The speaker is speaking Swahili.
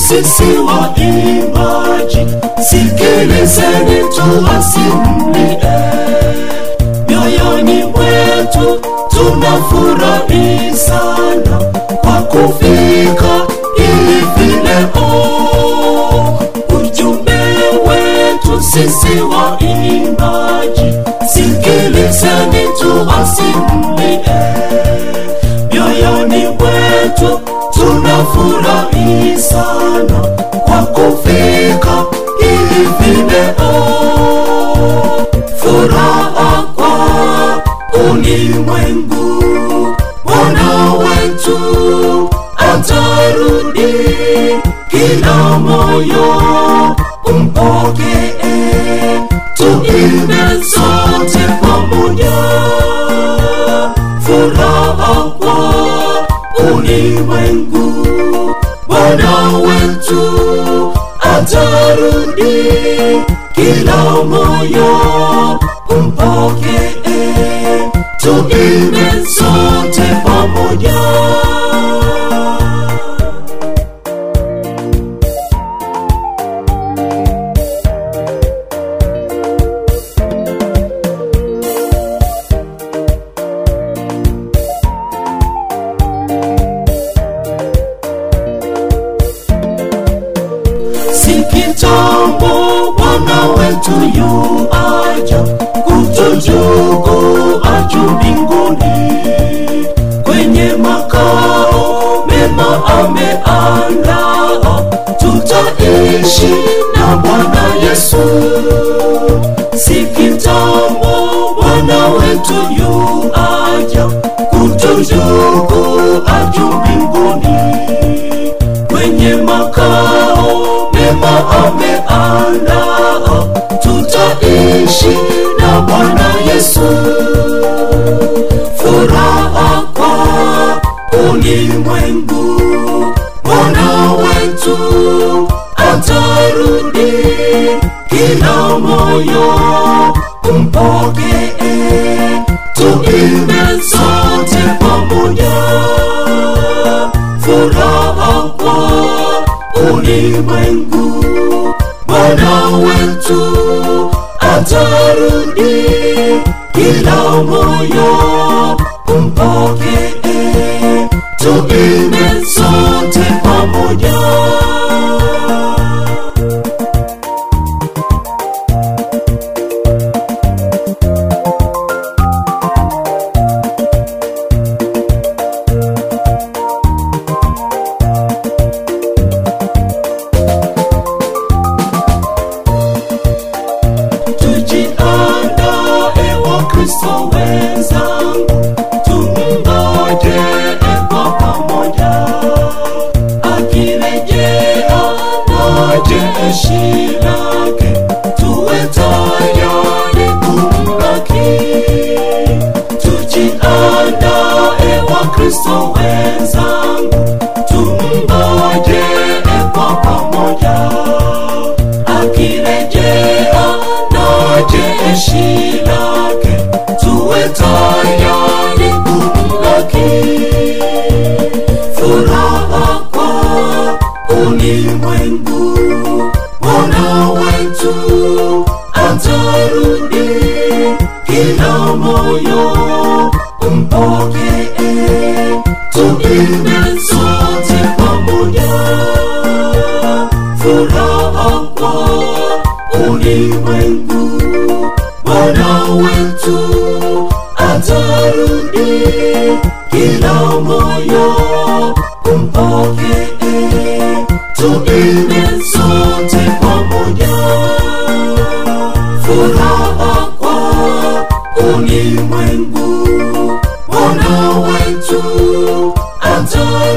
sisi waimbaji, sikilizeni tuwasimulie. Mioyoni mwetu tunafurahi sana kwa kufika hivi leo. Ujumbe wetu sisi waimbaji, sikilizeni tuwasimulie mioyoni mwetu tunafurahi sana kwa kufika hivi leo. Furaha kwa ulimwengu, Bwana wetu atarudi, kila moyo umpokee, tuimbe sote pamoja furaha kwa ulimwengu, Bwana wetu atarudi, kila moyo umpokee, tuimbe sote pamoja. si kitambo Bwana wetu yu aja kutuchukua juu mbinguni kwenye makao mema ameandaa, tutaishi na Bwana Yesu. Si kitambo Bwana wetu yu aja kutuchukua juu mbinguni kwenye makao mema ameandaa, tutaishi na Bwana Yesu. Furaha kwa ulimwengu, Bwana wetu atarudi, kila moyo umpokee, tuimbe sote pamoja furaha kwa ulimwengu, Bwana wetu atarudi, kila moyo umpokee, tuimbe sote pamoja. tujiandae Wakristo wenzangu, tumngoje kwa pamoja, akirejea na jeshi lake, tuwe tayari kumlaki. Tujiandae Wakristo wenzangu, tumngoje kwa pamoja akirejea na jeshi lake, tuwe tayari kumlaki. Furaha kwa ulimwengu, Bwana wetu atarudi, kila moyo umpokee, tuimbe sote pamoja furaha kwa ulimwengu, Bwana wetu atarudi, kila moyo umpokee, tuimbe sote pamoja. Furaha kwa ulimwengu, Bwana wetu atarudi